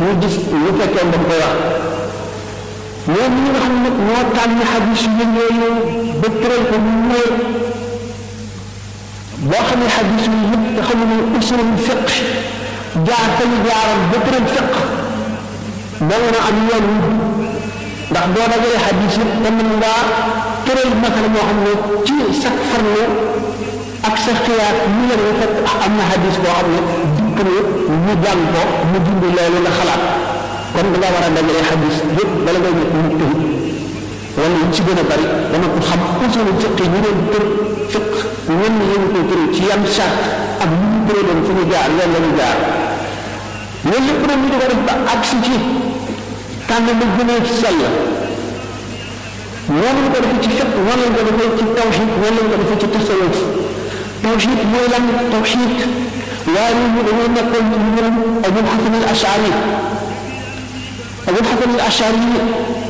ñu gis lu fekkee dañ koy wax ñoom ñi nga xam ne ñoo tànn xadis yi yooyu ba tëral ko mu ñëw boo xam ne xadis yi yëpp nga xam ne usulul fiq jaar fa ñu jaaral ba tëral fiq danga na am yoon wu ndax boo dajale xadis yëpp te mën ngaa tëral masala moo xam ne ci sa farlu ak sa xiyaat mu leen nga fekk am na xadis boo xam ne dikk na ñu jàng ko mu dindi loolu nga xalaat kon da nga war a dajale xadis yëpp bala ngay nekk mu tëj wala ñu ci gën a bari dama ko xam usulu fiq yi ñu doon tër fiq ñenn ñi ñu koy tëral ci yan sart ak ñu ñu tëraloon fu ñu jaar yoon la ñu jaar loolu lépp nag ñu di ko def ba agsi ci tànn lu gën a sell noonu la ko defee ci fiq noonu la ko defee ci tawxid noonu la ko defee ci tasawuf tawxid mooy lan tawxid waaye ñun ñu dañoo nekkoon ci mbirum Abul Hasan al Ashari Abul Hasan al Ashari